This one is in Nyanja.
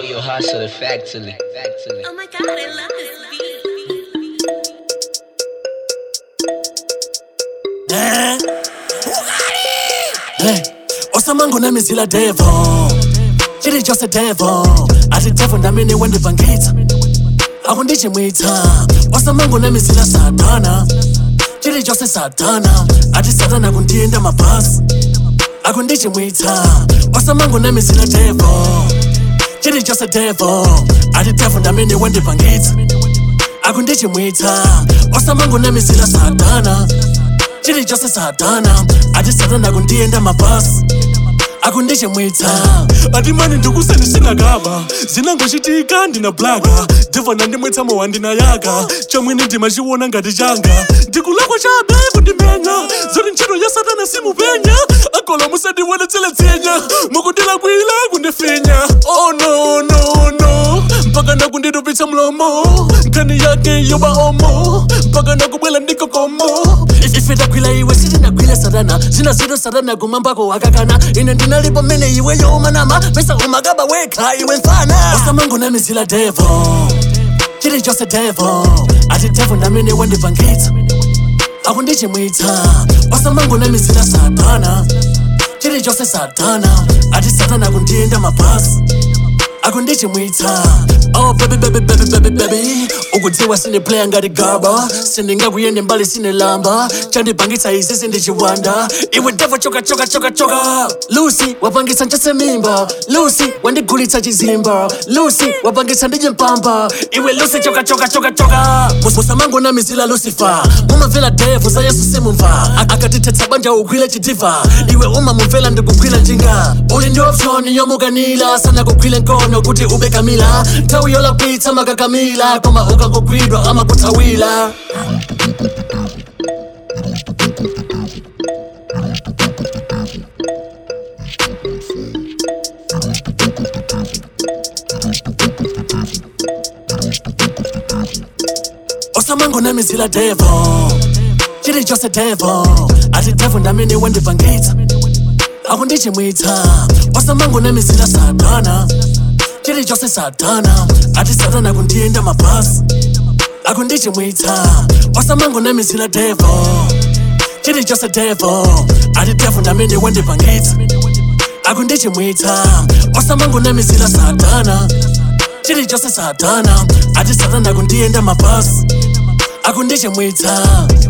Yo, hustle factually. Factually. Oh my god, I love this beat. Eh? Hey, osamango namizila devo chiri chose devo ati devo ndamene wandibvangitsa akundichimwitsa osamango namizila satana chiri chose satana ati satana kundienda mabhasi akundichimwitsa osamango namizila devo chiri chose devo ati devo ndamene wandibvangitsa akundichimwitsa osamango namizila satana chiri chose satana ati satana kundienda mabhasi akundichimwitsa ati mani ndikuseni sinakaba zinangochitika ndina blaka devha nandimwetsa mowa ndinayaka chamwene ndimachiona ngati changa ndikulakwa chabe kundimenya zoti ntchito ya satana simupenya akola musandiwonetsele tsenya mukundilakwila kundifinya oh no no no mpaka nakunditupitsa mlomo nkhani yake yoba omo mpaka nakubwela ndikokomo ife tagwila iwe sitinagwile satana zina zito satana kumambako wakakana ine ndinalipo mmene iwe yomanama pesa umakaba wekha iwe mfana osamango namizila devo chiri chose devo ati devo ndamene wandibvangitsa akundichimwitsa osamango namizila satana chiri chose satana ati satana kundienda mabhasi akundichimwitsa oh baby baby baby baby baby ukudziwa sine playa ngati gaba sindingakuyende mbali sine lamba chandipangitsa izi sindichiwanda iwe devo choka choka choka choka lucy wapangitsa nchase mimba lucy wandigulitsa chizimba lucy wapangitsa ndije mpamba iwe lucy choka choka choka choka musamango namizila lucifer mumamvera devo za yesu simumva A- akatitetsa banja ugwile chidiva iwe umamumvera ndikugwila njinga uli ndi option yomukanila sana kugwile nkono kuti ube kamila nthawi yolapitsa makakamila koma ukangogwidwa amakuthawila osamango namizila devo chiri chose devo ati devo ndamene wandibvangitsa akundichimwitsa osamango namizila satana chiri chose satana ati satana kundienda mabhasi akundichimwitsa osamango namizila devo chiri chose devo ati devo ndamene wandibvangitsa akundichimwitsa osamango namizila satana chiri chose satana ati satana kundienda mabhasi akundichimwitsa